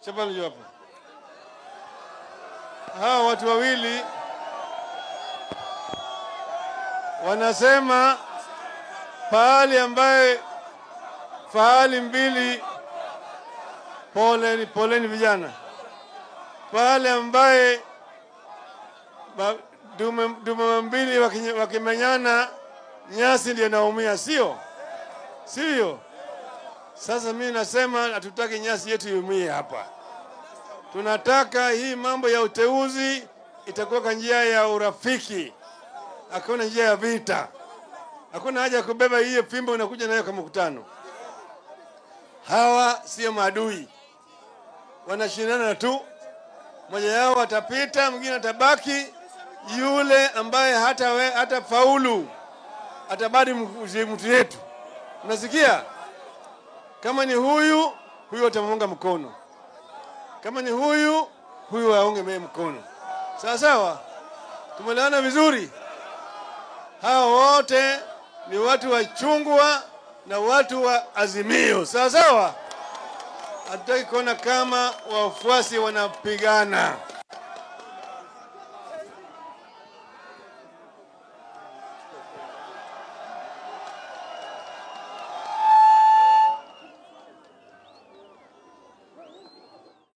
Chapana juu hapa. Hawa watu wawili wanasema pahali ambaye fahali mbili, poleni poleni vijana, pahali ambaye ba- dume, dume mbili wakinye- wakimenyana nyasi ndio naumia, sio sio? Sasa mimi nasema hatutaki nyasi yetu iumie hapa. Tunataka hii mambo ya uteuzi itakuwa kwa njia ya urafiki, hakuna njia ya vita. Hakuna haja ya kubeba hiyo fimbo unakuja nayo kwa mkutano. Hawa sio maadui, wanashindana tu. Mmoja yao atapita, mwingine atabaki. Yule ambaye hata, we, hata faulu atabadi mtu yetu. Unasikia? Kama ni huyu huyu atamuunga mkono, kama ni huyu huyu aunge mee mkono. Sawa sawa, tumeelewana vizuri. Hawa wote ni watu wa chungwa na watu wa Azimio. Sawa sawa, hatutaki kuona kama wafuasi wanapigana.